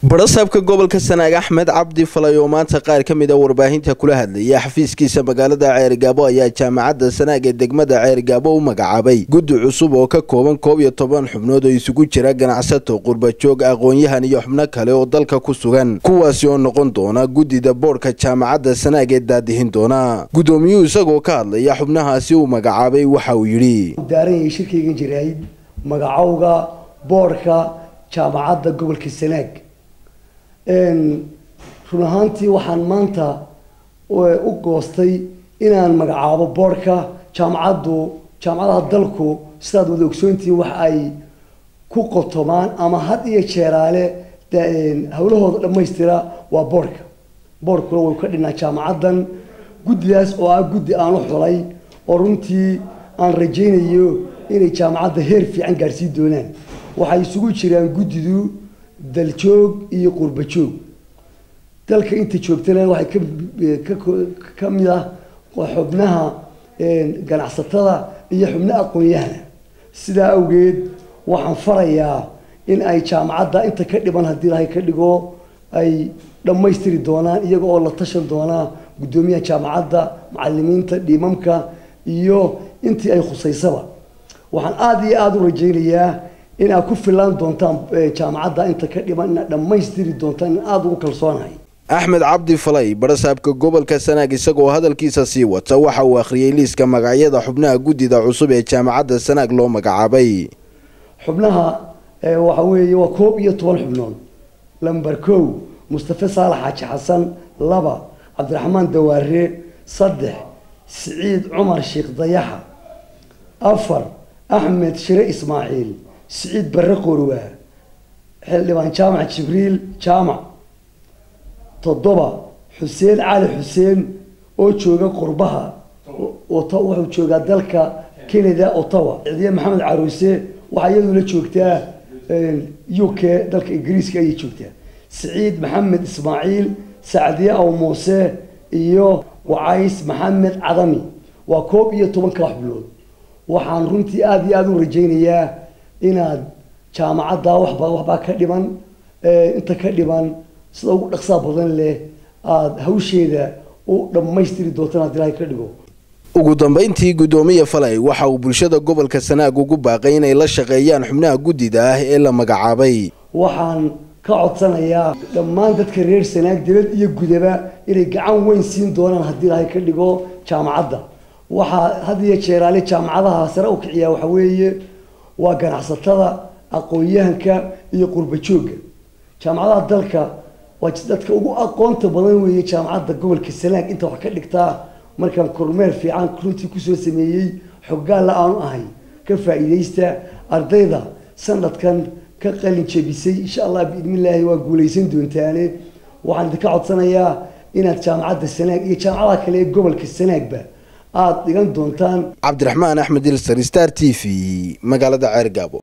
barasaabka gobolka sanaag axmed cabdi falay oo maanta qaar ka mid a warbaahinta kula hadlaya xafiiskiisa magaalada ceerigaabo ayaa jaamacadda sanaag ee degmada ceerigaabo u magacaabay guddi cusub oo ka kooban koob iyo toban xubnood oo isugu jira ganacsato qurbajoog aqoon-yahan iyo xubno kale oo dalka ku sugan kuwaasi oo noqon doona guddida boodhka jaamacadda sanaag ee daadihin doona guddoomiyuhu isagoo ka hadlaya xubnahaasi uu magacaabay waxa uu yidhi daaranyay shirkaygan jirayd magacowga boodhka jaamacadda gobolka sanaag run ahaantii waxaan maanta u goostay inaan magacaabo boodhka jaamacaddu jaamacadaha dalku sidaad wada ogsoontihiin waxa ay ku qotomaan ama had iyo jeeraale hawlahooda dhammaystira waa boodhka boodhkuna way ka dhinaa jaamacaddan guddidaas oo ah guddi aan u xulay oo runtii aan rajaynayo inay jaamacadda heer fiican gaadhsiin doonaan waxay isugu jiraan guddidu daljoog iyo qurbajoog dalka inta joogtana waxay ka mid ah xubnaha ganacsatada iyo xubno aqoon-yahana sidaa awgeed waxaan farayaa in ay jaamacadda inta ka dhiban haddii ilahay ka dhigo ay dhammaystiri doonaan iyaga oo la tashan doonaa guddoomiyaha jaamacadda macalimiinta dhiimamka iyo intii ay khusaysaba waxaan aada iyo aada u rajaynayaa in aad ku filaan doontaan jaamacadda inta ka dhiman inaad dhammaystiri doontaan in aada ugu kalsoonahay axmed cabdi falay barasaabka gobolka sanaag isagoo hadalkiisa sii wata waxa uu akhriyey liiska magacyada xubnaha guddida cusub ee jaamacadda sanaag loo magacaabay xubnaha waxa weeye waa koob iyo toban xubnood lamber kow mustafe saalax xaaji xasan laba cabdiraxmaan dawaare saddex siciid cumar sheekh dayaxa afar axmed shire ismaaciil siciid barre qorwaa xildhibaan jaamac jibriil jaamac toddoba xuseen cali xuseen oo jooga qurbaha wuxuu joogaa dalka canada ottawa cidiye maxamed caruuse waxaa iyadu la joogtaa u k dalka ingiriiska ayay joogtaa siciid maxamed ismaaciil sacdiye aw muuse iyo wacays maxamed cadami waa koob iyo tobanka xubnood waxaan runtii aada iyo aada u rajaynayaa inaad jaamacadda waxba waxbaa ka dhiman inta ka dhiman sida ugu dhaqsaa badan leh aada hawsheeda u dhammaystiri doontaan haddii ilahay ka dhigo ugu dambayntii guddoomiye falay waxa uu bulshada gobolka sanaag ugu baaqay inay la shaqeeyaan xubnaha guddida ah ee la magacaabay waxaan ka codsanayaa dhammaan dadka reer sanaag dibad iyo gudaba inay gacan weyn siin doonaan haddii ilahay ka dhigo jaamacadda waxaa had iyo jeeraale jaamacadaha sare u kiciyaa waxa weeye waa ganacsatada aqoon-yahanka iyo qurbajoogga jaamacadaha dalka waa dadka ugu aqoonta badan weeye jaamacadda gobolka sanaag inta wax ka dhigtaa markaan kormeer fiican runtii kusoo sameeyey xoggaalla aanu ahay ka faa-iideysta ardayda sanadkan ka qalin jebisay insha allah biidnillaahi waa guulaysan doontaane waxaan idinka codsanayaa inaad jaamacadda sanaag iyo jaamacadaha kale ee gobolka sanaagba aada dhigan doontaan cabdiraxmaan axmed ilsar star t v magaalada ceergaabo